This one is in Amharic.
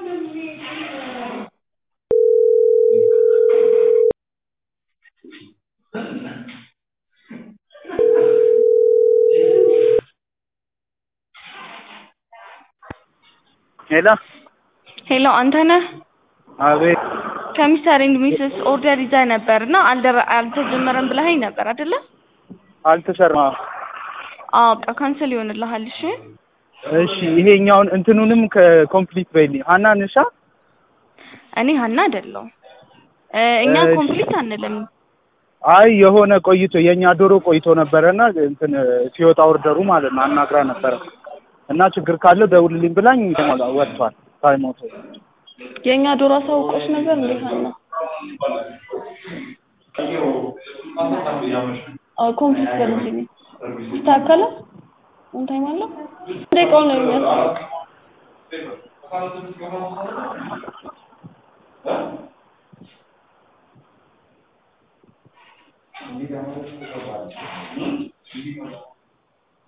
ሄሎ ሄሎ አንተነህ አቤት ከሚስተር ኤንድ ሚስስ ኦርደር ይዘህ ነበር እና አልደረ አልተጀመረም ብለኸኝ ነበር አይደለ? አልተሰራም አዎ በቃ ካንሰል ይሆንልሃል። እሺ እሺ ይሄኛውን እንትኑንም ከኮምፕሊት በይልኝ ሀና ንሻ እኔ ሀና አይደለሁም እ እኛ እሺ። ኮምፕሊት አንልም። አይ የሆነ ቆይቶ የእኛ ዶሮ ቆይቶ ነበረና እንትን ሲወጣ ኦርደሩ ማለት ነው አናግራ ነበረ እና ችግር ካለው ደውልልኝ ብላኝ ወጥቷል ታይሞቶ የእኛ ዶሮ አሳውቆች ነበር እንዴ ሀና? አዎ ኮምፕሊት በልልኝ ይስተካከላል። ኦን ታይም አለው ደቂቃውን ነው የሚያሳውቅ